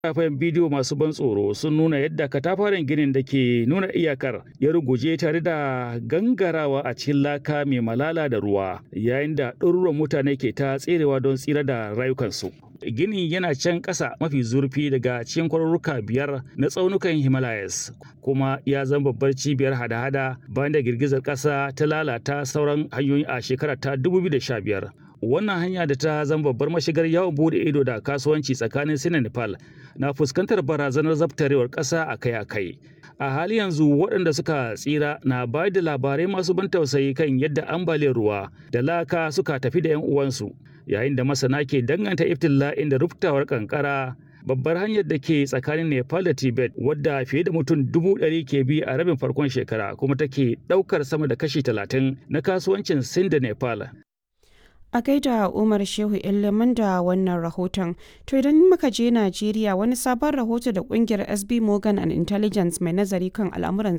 Fayafayen bidiyo masu ban tsoro sun nuna yadda katafaren ginin da ke nuna iyakar ya ruguje tare da gangarawa a cikin laka mai malala da ruwa yayin da ɗaruruwan mutane ke ta tserewa don tsira da rayukansu. Ginin yana can ƙasa mafi zurfi daga cikin kwarurruka biyar na tsaunukan Himalayas kuma ya zama babbar cibiyar hada-hada bayan da girgizar ƙasa ta lalata sauran hanyoyi a shekarar ta 2015. wannan hanya da ta zama babbar mashigar yawon bude ido da kasuwanci tsakanin sin da nepal na fuskantar barazanar zabtarewar ƙasa akai-akai a hali yanzu waɗanda suka tsira na bayar da labarai masu ban tausayi kan yadda ambaliyar ruwa da laka suka tafi da 'yan uwansu yayin da masana ke danganta iftila'in da ruftawar kankara babbar hanyar da ke tsakanin nepal da tibet wadda fiye da mutum dubu ɗari ke bi a rabin farkon shekara kuma take ɗaukar sama da kashi talatin na kasuwancin sin da nepal A gaida Umar Shehu Ilimin da wannan rahoton. To idan muka je Najeriya wani sabon rahoto da kungiyar SB Morgan and Intelligence mai nazari kan al'amuran